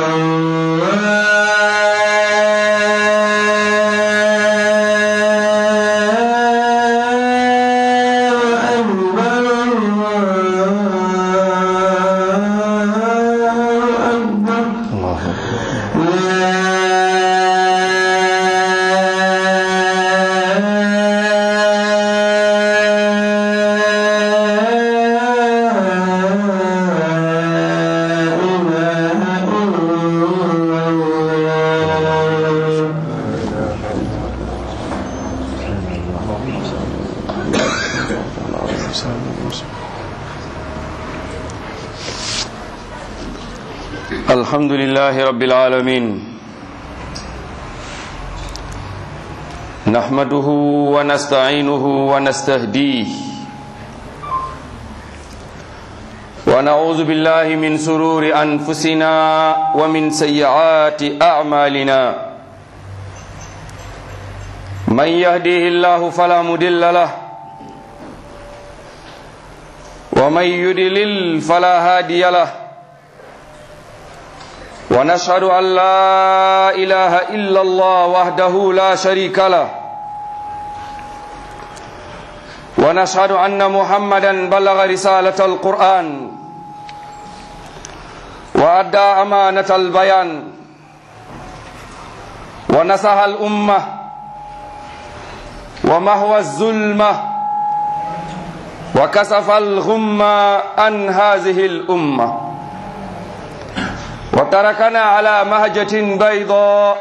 الحمد لله رب العالمين نحمده ونستعينه ونستهديه ونعوذ بالله من سرور أنفسنا ومن سيئات أعمالنا من يهديه الله فلا مدل له ومن يدلل فلا هادي له ونشهد أن لا إله إلا الله وحده لا شريك له ونشهد أن محمدا بلغ رسالة القرآن وأدى أمانة البيان ونصح الأمة ومهوى الظلمة وكسف الغمة عن هذه الأمة وتركنا على مهجة بيضاء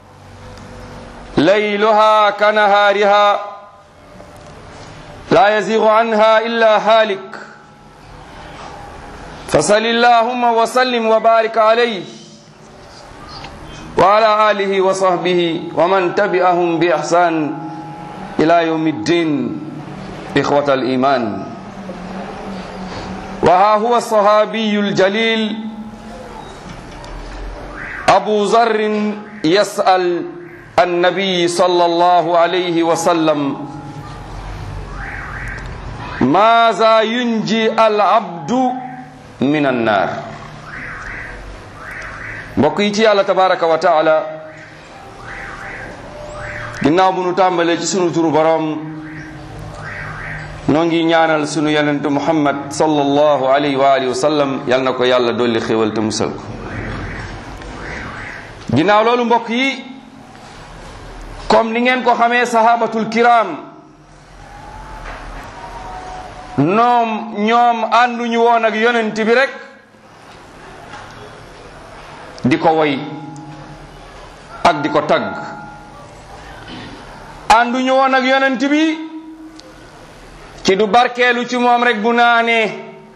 ليلها كنهارها لا يزيغ عنها إلا هالك فصل اللهم وسلم وبارك عليه وعلى آله وصحبه ومن تبعهم بإحسان إلى يوم الدين إخوة الإيمان وها هو الصحابي الجليل أبو ذر يسأل النبي صلى الله عليه وسلم ماذا ينجي العبد من النار mbokk yi ci yàlla tabaraka wa taala ginnaaw bu nu tàmbalee ci sunu turu borom noo ngi ñaanal sunu yonentu muhammad sallallahu alayhi wa alihi wa sallam yal na ko yàlla dolli xéwal te musal ko ginnaaw loolu mbokk yi comme ni ngeen ko xamee sahabatul kiram noom ñoom ànduñu woon ak yonent bi rek di ko woy ak di ko tagg ànduñu woon ak yonent bi ci du barkeelu ci moom rek bu naanee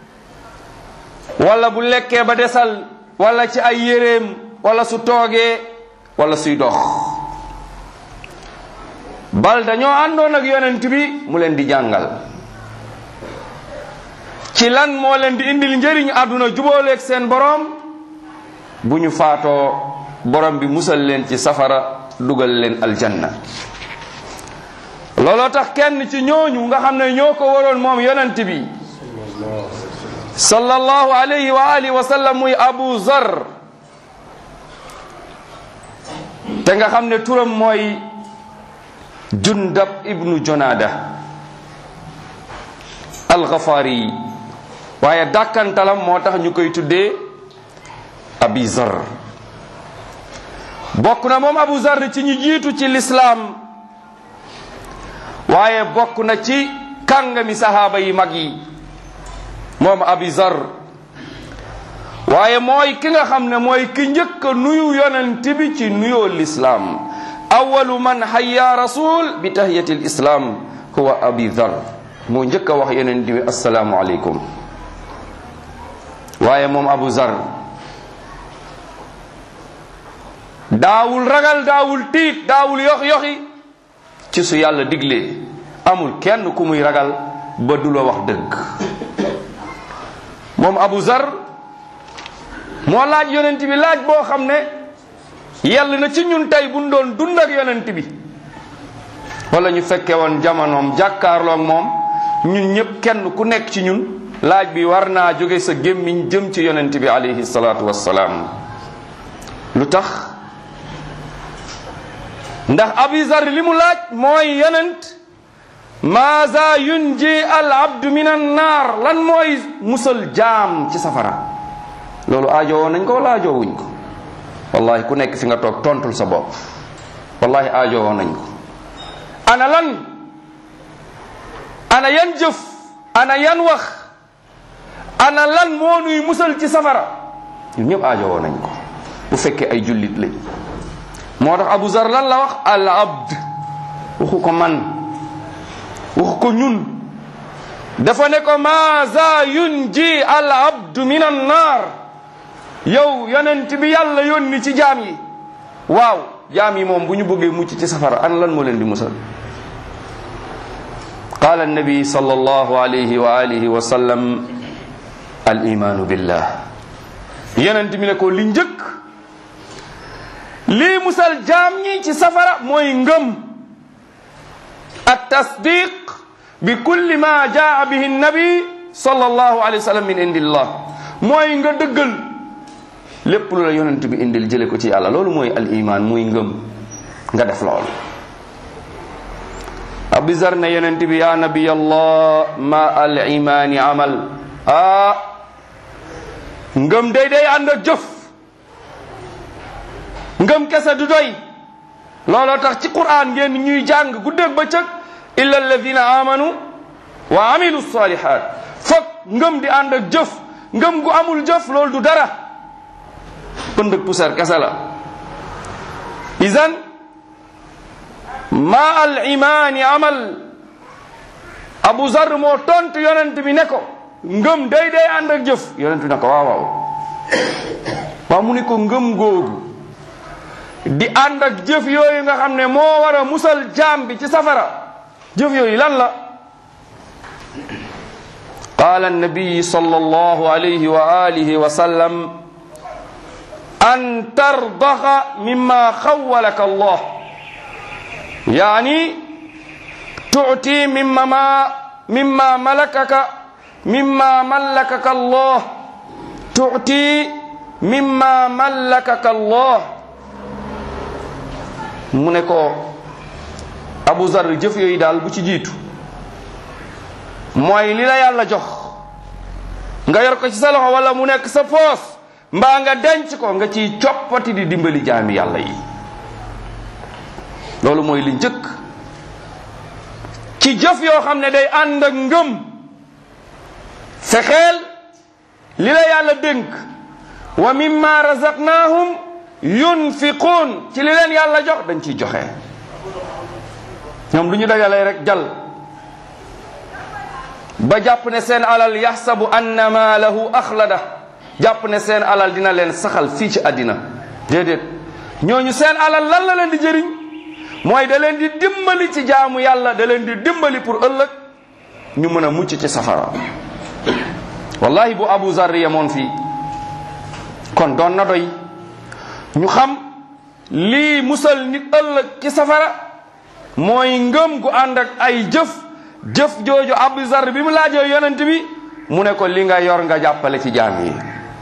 wala bu lekkee ba desal wala ci ay yéreem wala su toogee wala suy dox bal dañoo àndoon ak yonent bi mu leen di jàngal ci lan moo leen di indil njëriñ àdduna jubóoleeg seen borom bu ñu faatoo borom bi musal leen ci safara dugal leen aljanna looloo tax kenn ci ñooñu nga xam ne ñoo ko waroon moom yonent bi sallallahu alayhi wa alihi wa sallam muy abu zar te nga xam ne turam mooy jundab ibnu jonada alxafaari waaye dàkkantalam moo tax ñu koy tuddee abi zar bokk na moom abu zar ci ñu jiitu ci lislaam waaye bokk na ci kàngami sahaaba yi mag yi moom abi zar waaye mooy ki nga xam ne mooy ki njëkk a nuyu yonent bi ci nuyoo lislaam awalu man hayya rasul bi tahiyati lislaam huwa abi dhar moo njëkk a wax yonent bi assalaamu aleykum waaye moom abu zar daawul ragal daawul tiit daawul yox yoxi ci su yàlla diglee amul kenn ku muy ragal ba du la wax dëgg moom abu zar moo laaj yonent bi laaj boo xam ne yàlla na ci ñun tey buñ doon dund ak yonent bi wala ñu fekke woon jamonoom jàkkaarloog moom ñun ñëpp kenn ku nekk ci ñun laaj bi war naa jóge sa gémmiñ jëm ci yonent bi alayhi salaatu wassalaam lu tax ndax abi zar li mu laaj mooy yonent maaza yunji al abdu min an naar lan mooy musal jaam ci safara loolu aajowoo nañ ko wala aajowuñ ko wallahi ku nekk fi nga toog tontul sa bopp wallahi aajowoo nañ ko ana lan ana yan jëf ana yan wax ana lan moo nuy musal ci safara ñun ñëpp aajowoo nañ ko bu fekkee ay jullit lañ moo tax abu zar lan la wax al abd waxu ko man waxu ko ñun dafa ne ko maaza yunji al abdu min an naar yow yonent bi yàlla yónni ci jaam yi waaw jaam yi moom bu ñu bëggee mucc ci safara an lan moo leen di musal قال النبي صلى الله عليه وآله وسلم الإيمان بالله يننت من ko li njëkk lii musal jaam ñi ci safara mooy ngëm التصديق بكل ما جاء به النبي صلى الله عليه وسلم من عند الله mooy nga dëggal lépp lu la yonent bi indil jële ko ci yàlla loolu mooy al iman muy ngëm nga def loolu Abu Zar ne yonent bi yaa nabi allah ma al imaani amal ah ngëm day day ànd ak jëf ngëm kese du doy looloo tax ci Qur'an ngeen ñuy jàng guddeeg bëccëg illa alladina amanu wa amilu salihat foog ngëm di ànd ak jëf ngëm gu amul jëf loolu du dara pënd ak poussière kese la idan ma al imaani amal abu zar moo tontu yonent bi ne ko ngëm day day ànd ak jëf yonent bi ne ko waaw waaw waaw mu ne ko ngëm googu di ànd ak jëf yooyu nga xam ne moo war a musal jaam bi ci safara jëf yooyu lan la قال النبي صلى الله عليه وآله وسلم أن ترضخ مما خولك الله يعني تعطي مما ما مما ملكك مما ملكك الله تعطي مما ملكك الله mu ne ko Abu Zar jëf yooyu daal bu ci jiitu mooy li la yàlla jox nga yor ko ci sa loxo wala mu nekk sa poos mbaa nga denc ko nga ciy coppati di dimbali jaami yàlla yi loolu mooy li njëkk ci jëf yoo xam ne day ànd ak ngëm fexeel li la yàlla dénk wa mimma razaqnahum yunfiquun ci li leen yàlla jox dañ ciy joxe ñoom lu ñu dajalee rek jal ba jàpp ne seen alal yaxsabu anna maalahu axlada jàpp ne seen alal dina leen saxal fii ci àddina déedéet ñooñu seen alal lan la leen di jëriñ mooy da leen di dimbali ci jaamu yàlla da leen di dimbali pour ëllëg ñu mën a mucc ci safara wallahi bu abu zar yemoon fii kon doon na doy ñu xam lii musal nit ëllëg ci safara mooy ngëm gu ànd ak ay jëf jëf jooju abu zar bi mu laajoo yonent bi mu ne ko li nga yor nga jàppale ci jaam yi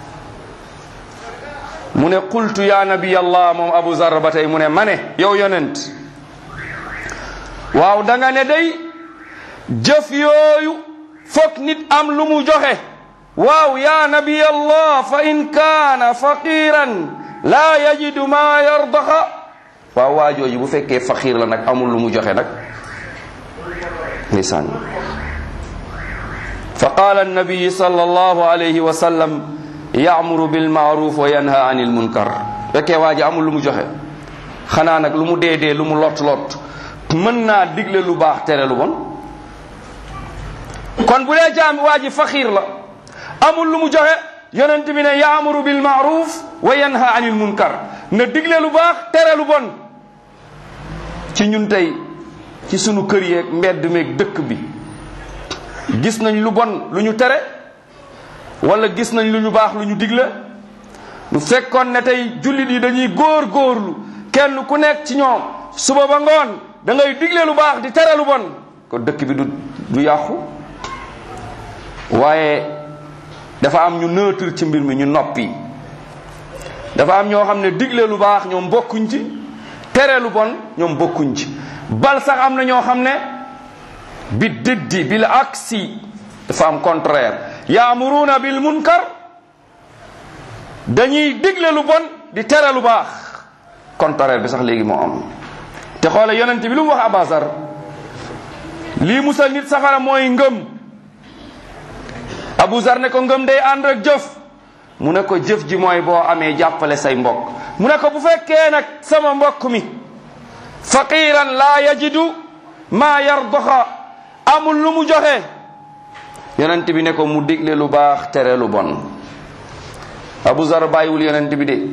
mu ne qultu ya nabi allah moom abu zar ba tey mu ne ma ne yow yonent waaw da nga ne day jëf yooyu foog nit am lu mu joxe waaw ya nabi allah fa in kaana faqiran laa yajidu ma yardaxa waaw waa jooju bu fekkee faqiir la nag amul lu mu joxe nag ndeysaan fa qaala annabiyi sal allahu alayhi wa sallam yaamuru bilmaaruf wa yanha anil munkar fekkee waa ji amul lu mu joxe xanaa nag lu mu dee dee lu mu lot lot mën naa digle lu baax tere lu bon kon bu dee jaam waa ji faxiir la amul lu mu joxe yonent bi ne yaamuru bilmaaruf wa yanha anil munkar na digle lu baax tere lu bon ci ñun tey ci sunu kër yeeg mbedd meeg dëkk bi gis nañ lu bon lu ñu tere wala gis nañ lu ñu baax lu ñu digle lu fekkoon ne tey jullit yi dañuy góor góorlu kenn ku nekk ci ñoom suba ba ngoon da ngay digle lu baax di tere lu bon ko dëkk bi du du yàqu waaye dafa am ñu neutre ci mbir mi ñu noppi dafa am ñoo xam ne digle lu baax ñoom bokkuñ ci tere lu bon ñoom bokkuñ ci bal sax am na ñoo xam ne bi diddi bil aksi dafa am contraire yaamuruuna bil munkar dañuy digle lu bon di tere lu baax contraire bi sax léegi moo am te xoole yonent bi lu mu wax abasar lii musal nit safara mooy ngëm Abu Zar ne ko ngëm day ànd ak jëf mu ne ko jëf ji mooy boo amee jàppale say mbokk mu ne ko bu fekkee nag sama mbokk mi faqiran laa yajidu maa yardoxa amul lu mu joxe yonent bi ne ko mu digle lu baax tere lu bon Abu Zar bàyyiwul yonent bi de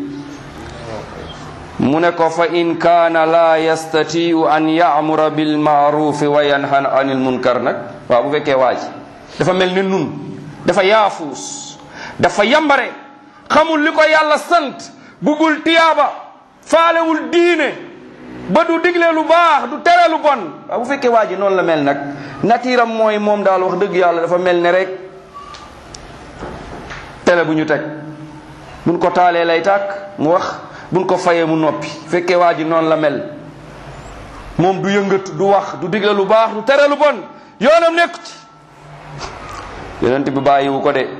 mu ne ko fa in kaana laa yastatiu an yaamura bilmaarufi wa yanhan anil munkar nag waaw bu fekkee waa ji dafa mel ni nun dafa yaafuus dafa yambare xamul li ko yàlla sant bugul tiyaaba faalewul diine ba du digle lu baax du tere lu bon waaw bu fekkee waa ji noonu la mel nag natiiram mooy moom daal wax dëgg yàlla dafa mel ne rek tele bu ñu teg buñ ko taalee lay tàkk mu wax buñ ko fayee mu noppi fekkee waa ji noonu la mel moom du yëngatu du wax du digle lu baax du tere lu bon yoonam nekku ci yonent bi bàyyiwu ko de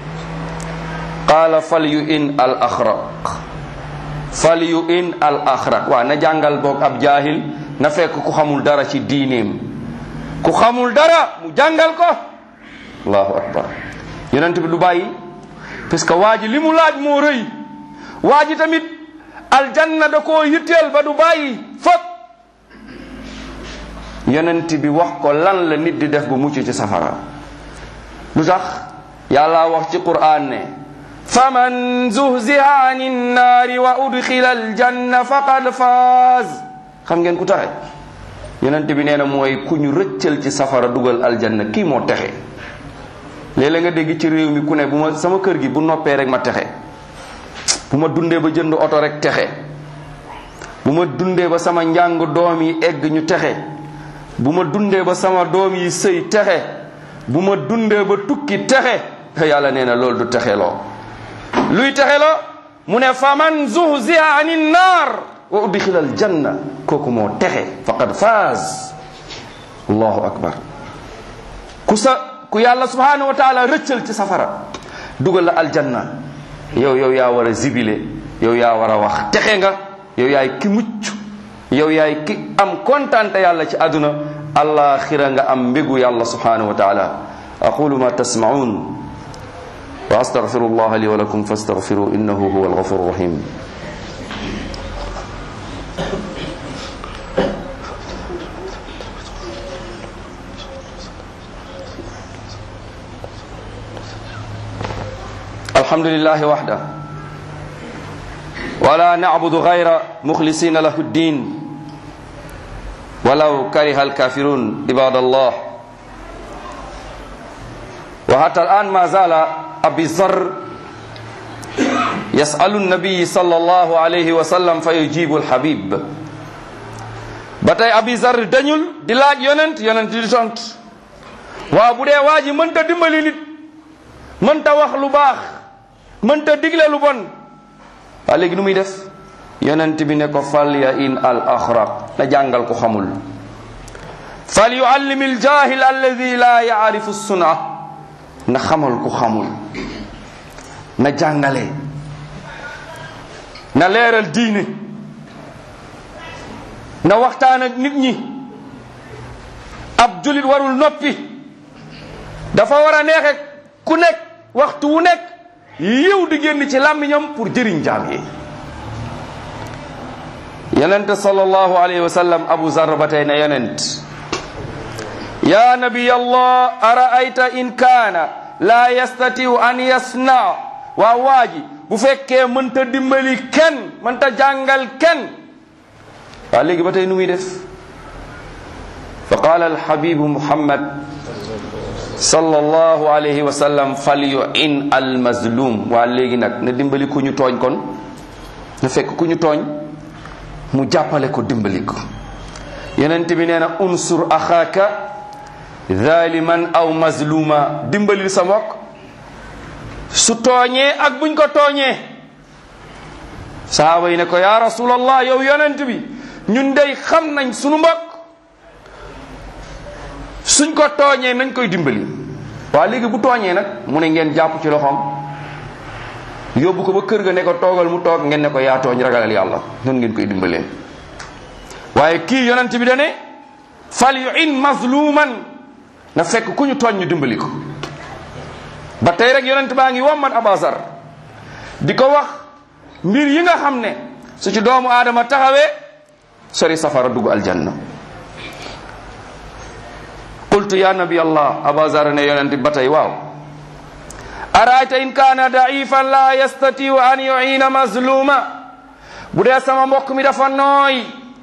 qaala fal yu in al axraq fal yu in al axraq waa na jàngal boog ab jaahil na fekk ku xamul dara ci diineem ku xamul dara mu jàngal ko allahu akbar yonent bi du bàyyi parce que waa ji li mu laaj moo rëy waa ji tamit aljanna da koo yitteel ba du bàyyi fop yonent bi wax ko lan la nit di def bu mucc ci safara lu tax yàlla wax ci qur'an ne faman zuhziha ani nnaari wa udxila aljanna faqad faaz xam ngeen ku taxe yonent bi nee na mooy ku ñu rëccal ci safara dugal aljanna kii moo texe léeg-léeg nga dégg ci réew mi ku ne bu ma sama kër gi bu noppee rek ma texe bu ma dundee ba jënd oto rek texe bu ma dundee ba sama njàng doom yi egg ñu texe bu ma dundee ba sama doom yi sëy texe bu ma dundee ba tukki texe yàlla nee na loolu du texe loo luy texe loo mu ne faman zuhziha ani naar wa udxila al janna kooku moo texe faqad faaz allahu akbar ku sa ku yàlla subhanahu wa taala rëccal ci safara dugal la aljanna yow yow yaa war a zibile yow yaa war a wax texe nga yow yaay ki mucc yow yaay ki am kontante yàlla ci àdduna alaxira nga am mbégu yàlla subhanahu wa taala aqulu ma tasmaun wa astaghfiru allah li wa lakum fastaghfiru innahu huwa alghafur rahim الحمد لله وحده ولا نعبد غير مخلصين له الدين ولو كره الكافرون عباد الله وحتى الآن ما زال أبي ذر يسأل النبي صلى الله عليه وسلم فيجيب الحبيب batay abi zar dañul di laaj yonent yonent di tont waaw bu dee waa ji mënta dimbali nit mënta wax lu baax mënta digle lu bon waa léegi nu muy def yonent bi ne ko fal ya in al axraq na jàngal ko xamul fal yuallim al jahil alladi la yaarifu suna na xamal ku xamul na jàngale na leeral diine na waxtaan ak nit ñi ab julit warul noppi dafa war a neexe ku nekk waxtu wu nekk yiw di génn ci làmmiñam pour jëriñ jaam yi yonent sallallahu alayhi wa sallam abu zar ba tey ne yonent ya nabiy allah araayta in kaana la yastatiu an yasna waa waaji bu fekkee mënta dimbali kenn mënta jàngal kenn waa léegi ba tey nu muy def fa qaala alhabibu muhammad sallallahu alayhi wa sallam fal yu'in al mazlum waa léegi nag na dimbali ku ñu tooñ kon na fekk ku ñu tooñ mu jàppale ko dimbali ko yonent bi nee na unsur axaaka zaliman aw mazluma dimbali sa mbokk su tooñee ak buñ ko tooñee sahaaba yi ne ko ya rasulallah yow yonent bi ñun dey xam nañ sunu mbokk suñ ko tooñee nañ koy dimbali waa léegi bu tooñee nag mu ne ngeen jàpp ci loxoom yóbbu ko ba kër ga ne ko toogal mu toog ngeen ne ko yaa tooñ ragalal yàlla noonu ngeen koy dimbalee waaye kii yonent bi dane fal yu in mazluman na fekk ku ñu tooñ ñu dimbali ko ba tey rek yonent baa ngi wommat abasar di ko wax mbir yi nga xam ne su ci doomu aadama taxawee sori safara dugg aljanna qultu ya nabi allah abasar ne yonent bi ba tey waaw araayta in kaana daifan la yastatiu an yuina mazluma bu dee sama mbokk mi dafa nooy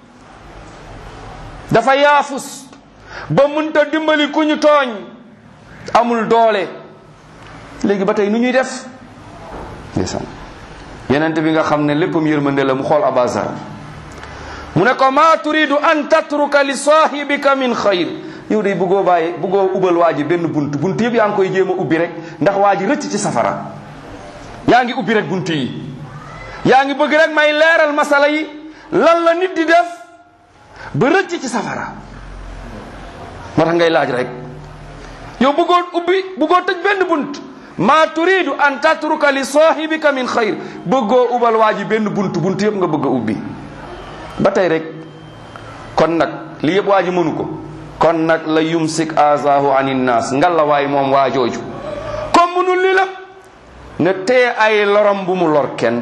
dafa yaafus ba munta dimbali ku ñu tooñ amul doole léegi ba tey nu ñuy def ndeysaan yenente bi nga xam ne léppam yërmande la mu xool abazar mu ne ko ma turidu an tatruka li sahibika min xayr yow day bëggoo bàyyi bëggoo ubal waa ji benn bunt bunt yëpp yaa ngi koy jéem a ubbi rek ndax waa ji rëcc ci safara yaa ngi ubbi rek bunt yi yaa ngi bëgg rek may leeral masala yi lan la nit di def ba rëcc ci safara moo tax ngay laaj rek yow bëggoo ubbi bëggoo tëj benn bunt ma turidu an tatruka li sahibika min xayr bëggoo ubal waa ji benn bunt bunt yëpp nga bëgg a ubbi ba tey rek kon nag li yëpp waa ji mënu ko kon nag la yumsik azahu an innas ngalla waay moom waa jooju comme mënul li la ne tee ay lorom bu mu lor kenn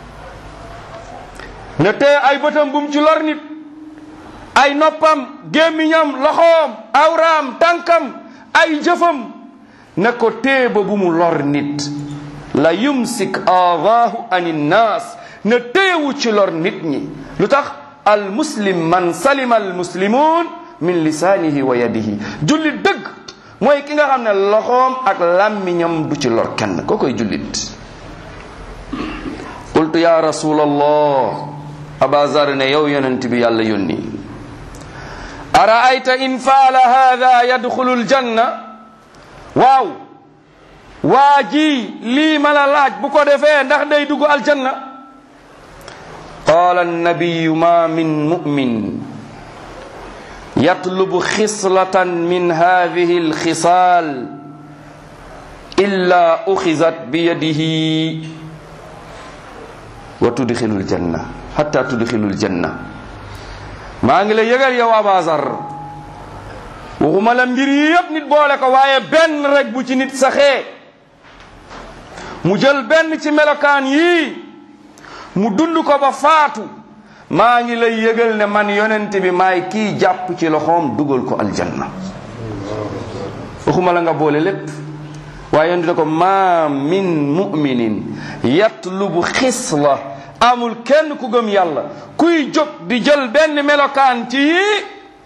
ne tee ay bëtam bu mu ci lor nit ay noppam gémmiñam loxoom awraam tànkam ay jëfam ne ko tee ba bu mu lor nit la yumsik aadahu an innas ne teewu ci lor nit ñi lu tax al muslim man salima al muslimun min lisaanihi wa yadihi jullit dëgg mooy ki nga xam ne loxoom ak làmmiñam du ci lor kenn koo koy jullit qultu ya rasul allah abazar ne yow yonent bi yàlla yónni araayta in faala hada yadxulu ljanna waaw waa ji lii ma la laaj bu ko defee ndax day dugg aljanna qaala annabiyu ma min mumin yatlubu xislatan min hadihi alxisaal illa uxizat biyadihi wa tudxilu ljanna hatta tudxilu ljanna maa ngi la yëgal yow abasar waxuma la mbir yi yëpp nit boole ko waaye benn rek bu ci nit saxee mu jël benn ci melokaan yii mu dund ko ba faatu maa ngi lay yëgal ne man yonent bi maay kii jàpp ci loxoom dugal ko aljanna waxuma la nga boole lépp waaye yonent ne ko ma min muminin yatlubu xisla amul kenn ku gëm yàlla kuy jóg di jël benn melokaan ci yii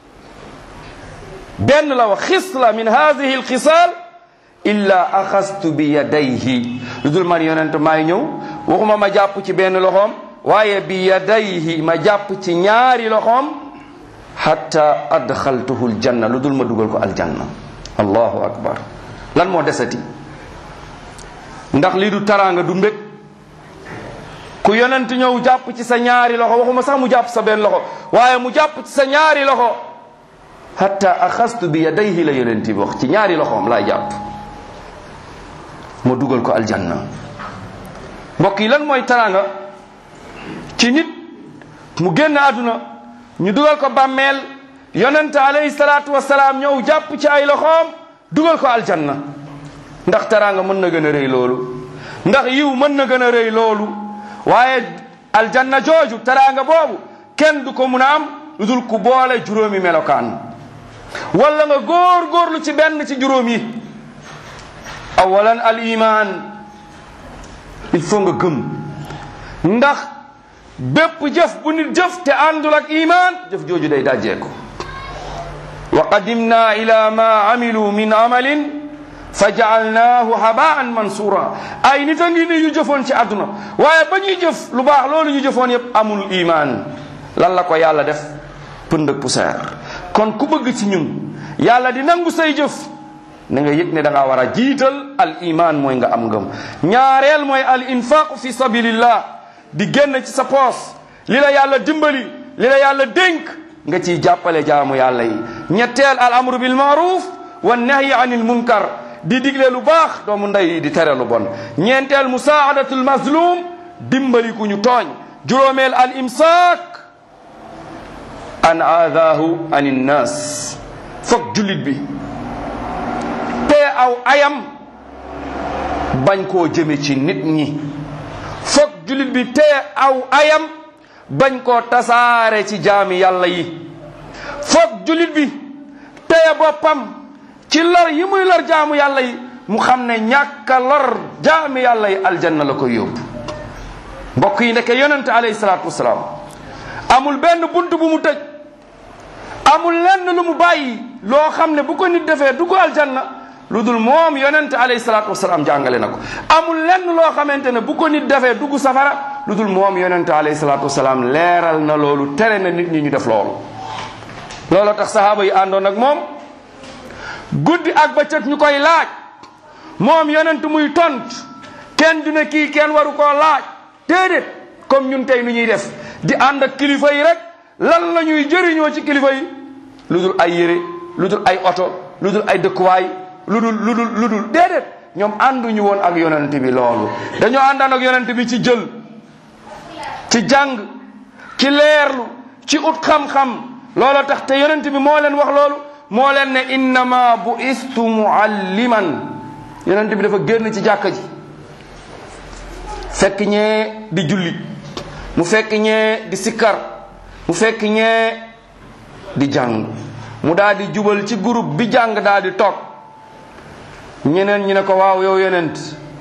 benn la wax xisla min hadihi alxisaal illa axastu bi yadayhi lu dul man yonent maay ñëw waxuma ma jàpp ci benn loxoom waaye bi yadayhi ma jàpp ci ñaari loxoom hatta adxaltuhu aljanna lu dul ma dugal ko aljanna allahu akbar lan moo desati ndax lii du taraanga du mbég ku yonent ñëw jàpp ci sa ñaari loxo waxuma sax mu jàpp sa benn loxo waaye mu jàpp ci sa ñaari loxo hatta axastu bi yadayhi la yonent bi wax ci ñaari loxoom laay jàpp ma dugal ko aljanna mbokk yi lan mooy taraanga ci nit mu génn àdduna ñu dugal ko bàmmeel yonent alayhi salaatu wasalaam ñëw jàpp ci ay loxoom dugal ko aljanna ndax taraanga mën na gën a rëy loolu ndax yiw mën na gën a rëy loolu waaye aljanna jooju taraanga boobu kenn du ko mun a am lu dul ku boole juróomi melokaan wala nga góor góorlu ci benn ci juróom yi awalan al iman il faut nga gëm ndax bépp jëf bu nit jëf te àndul ak iman jëf jooju day dajjeeku wa qadimna ila ma amilu min amalin fa jaalnaahu habaan mansura ay nit a ngi ni yu jëfoon ci àdduna waaye ba ñuy jëf lu baax loolu ñu jëfoon yépp amul iman lan la ko yàlla def pënd ak poussière kon ku bëgg ci ñun yàlla di nangu say jëf na nga yëg ne da ngaa war a jiital al iman mooy nga am ngëm ñaareel mooy al infaq fi sabilillah di génn ci sa poos li la yàlla dimbali li la yàlla dénk nga ciy jàppale jaamu yàlla yi ñetteel al amru bil maaruf wa nahyi anil munkar di digle lu baax doomu ndey di tere lu bon ñeenteel musaadatul mazlum dimbali ku ñu tooñ juróomeel al imsaak an aadaahu an innas foog jullit bi te aw ayam bañ koo jëme ci nit ñi foog jullit bi te aw ayam bañ koo tasaare ci jaami yàlla yi foog jullit bi teye boppam ci lor yi muy lor jaamu yàlla yi mu xam ne ñàkka lor jaami yàlla yi aljanna la koy yóbbu mbokk yi ndeke yonente alayhi salaatu wasalaam amul benn bunt bu mu tëj amul lenn lu mu bàyyi loo xam ne bu ko nit defee du ko aljanna lu dul moom yonente alayhi salaatu wasalaam jàngale na ko amul lenn loo xamante ne bu ko nit defee dugg safara lu dul moom yonente alayhi salaatu wasalaam leeral na loolu tere na nit ñi ñu def loolu looloo tax sahaaba yi àndoon ak moom guddi ak bëccëg ñu koy laaj moom yonent muy tont kenn du ne kii kenn waru koo laaj déedéet comme ñun tey nu ñuy def di ànd ak kilifa yi rek lan la ñuy jëriñoo ci kilifa yi lu dul ay yére lu dul ay oto lu dul ay dëkkuwaay lu dul lu dul lu dul déedéet ñoom ànduñu woon ak yonent bi loolu dañoo àndaan ak yonent bi ci jël ci jàng ci leerlu ci ut xam-xam looloo tax te yonent bi moo leen wax loolu moo leen ne innama bu istu mualliman yonent bi dafa génn ci jàkka ji fekk ñee di julli mu fekk ñee di sikkar mu fekk ñee di jàng mu daal di jubal ci groupe bi jàng daal di toog ñeneen ñi ne ko waaw yow yonent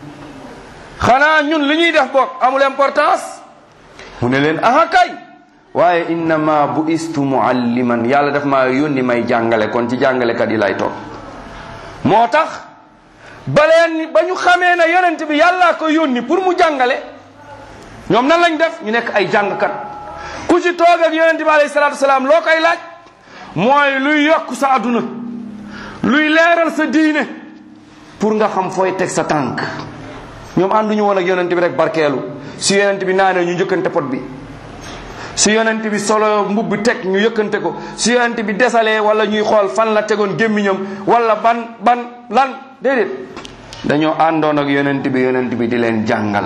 xanaa ñun li ñuy def bokk amul importance mu ne leen aha kay waaye innama bu istu mualliman yàlla daf maa yónni may jàngale kon ci jàngalekat yi lay toog moo tax baleen ba ñu xamee ne yonent bi yàllaa ko yónni pour mu jàngale ñoom nan lañ def ñu nekk ay jàngkat ku ci toog ak yonent bi alayhi salaatu wasalaam loo koy laaj mooy luy yokk sa adduna luy leeral sa diine pour nga xam fooy teg sa tànk ñoom ànduñu woon ak yonent bi rek barkeelu su yonent bi naanee ñu njëkkante pot bi su yonent bi solo mbubbi teg ñu yëkkante ko su yonent bi desalee wala ñuy xool fan la tegoon gémmiñam wala ban ban lan déedéet dañoo àndoon ak yonent bi yonent bi di leen jàngal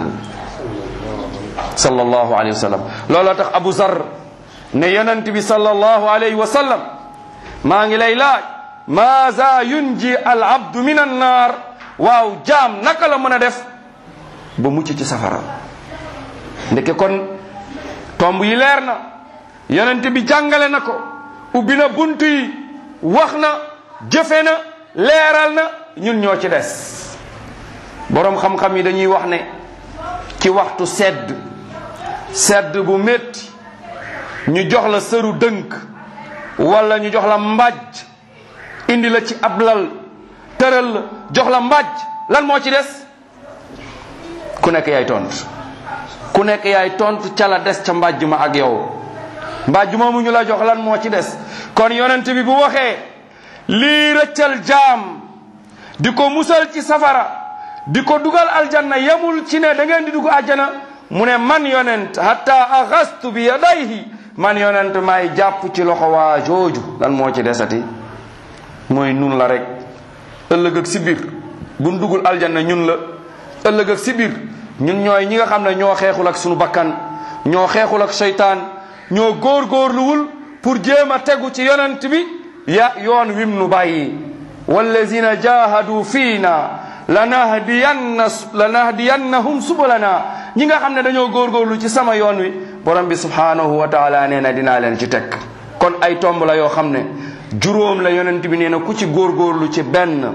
sallallahu alayhi wa sallam looloo tax Abu Zar ne yonent bi sallallahu alayhi wa sallam maa ngi lay laaj maaza yunji al abdu min an naar waaw jaam naka la mën a def ba mucc ci safara ndeke kon tomb yi leer na yonent bi jàngale na ko ubbi na bunt yi wax na jëfe na leeral na ñun ñoo ci des boroom xam-xam yi dañuy wax ne ci waxtu sedd sedd bu métti ñu jox la sëru dënk wala ñu jox la mbàjj indi la ci ab lal tëral la jox la mbàjj lan moo ci des ku nekk yaay tontu ku nekk yaay tontu ca la des ca mbàjj ma ak yow mbàjj moomu ñu la jox lan moo ci des kon yonent bi bu waxee lii rëccal jaam di ko musal ci safara di ko dugal aljanna yemul ci ne da ngeen di dugg aljana mu ne man yonent hatta axastu bi yadayhi man yonent maay jàpp ci loxo waa jooju lan moo ci desati mooy nun la rek ëllëg ak si biir buñ dugul aljanna ñun la ëllëg ak si biir ñun ñooy ñi nga xam ne ñoo xeexul ak sunu bakkan ñoo xeexul ak seytaan ñoo góorgóorluwul pour jéem a tegu ci yonent bi ya yoon wim nu bàyyi wallazina jahadu fiina lanahdiyanna lanahdiyannahum subulana ñi nga xam ne dañoo góorgóorlu ci sama yoon wi borom bi subhanahu wa taala nee na dinaa leen ci teg kon ay tomb la yoo xam ne juróom la yonent bi nee na ku ci góorgóorlu ci benn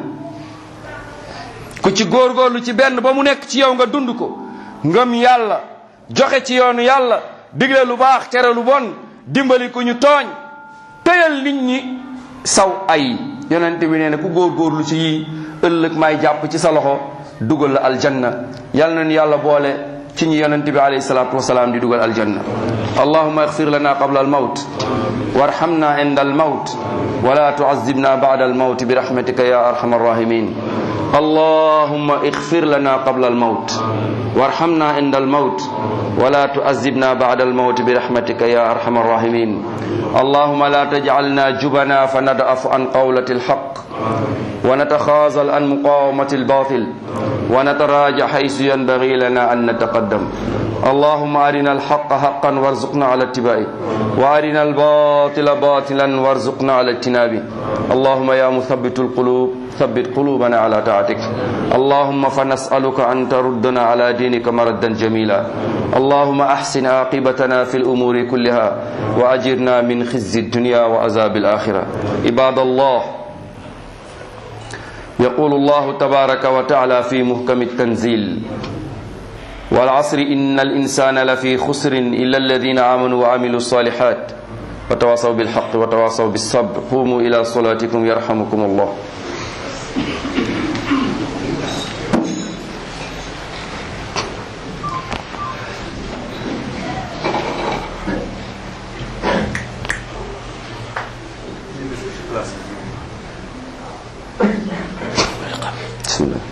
ku ci góorgóorlu ci benn ba mu nekk ci yow nga dund ko ngëm yàlla joxe ci yoonu yàlla digle lu baax tere lu bon dimbali ku ñu tooñ tëyal nit ñi saw ay yonent bi nee na ku góorgóorlu ci yii ëllëg may jàpp ci sa loxo dugal la aljanna yal nañu yàlla boole ci ñi yonent bi alayhi salatu wasalaam di dugal aljanna allahuma اغفر لنا قبل الموت وارحمنا عند الموت ولا تعذبنا بعد الموت برحمتك يا ارحم الراحمين اللهم اغفر لنا قبل الموت وارحمنا عند الموت ولا تؤذبنا بعد الموت برحمتك يا أرحم الراحمين اللهم لا تجعلنا جبنا فندأف عن قولة الحق ونتخاذل عن مقاومة الباطل ونتراجع حيث ينبغي لنا أن نتقدم اللهم أرنا الحق حقا وارزقنا على اتباعه وأرنا الباطل باطلا وارزقنا على اجتنابه اللهم يا مثبت القلوب ثبت قلوبنا على طاعتك اللهم فنسألك أن تردنا على دينك مردا جميلا اللهم أحسن عاقبتنا في الأمور كلها وأجرنا من خزي الدنيا وعذاب الآخرة عباد الله يقول الله تبارك وتعالى في محكم التنزيل والعصر إن الإنسان لفي خسر إلا الذين آمنوا وعملوا الصالحات وتواصوا بالحق وتواصوا بالصبر قوموا إلى صلاتكم يرحمكم الله بسم الله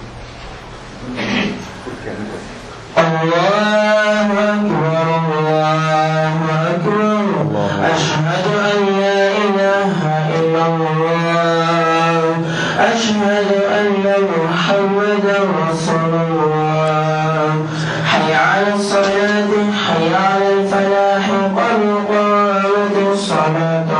الله أكبر الله أكبر أشهد أن لا إله إلا الله أشهد أن محمدا رسول الله حي على الصلاة حي على الفلاح قد قامت الصلاة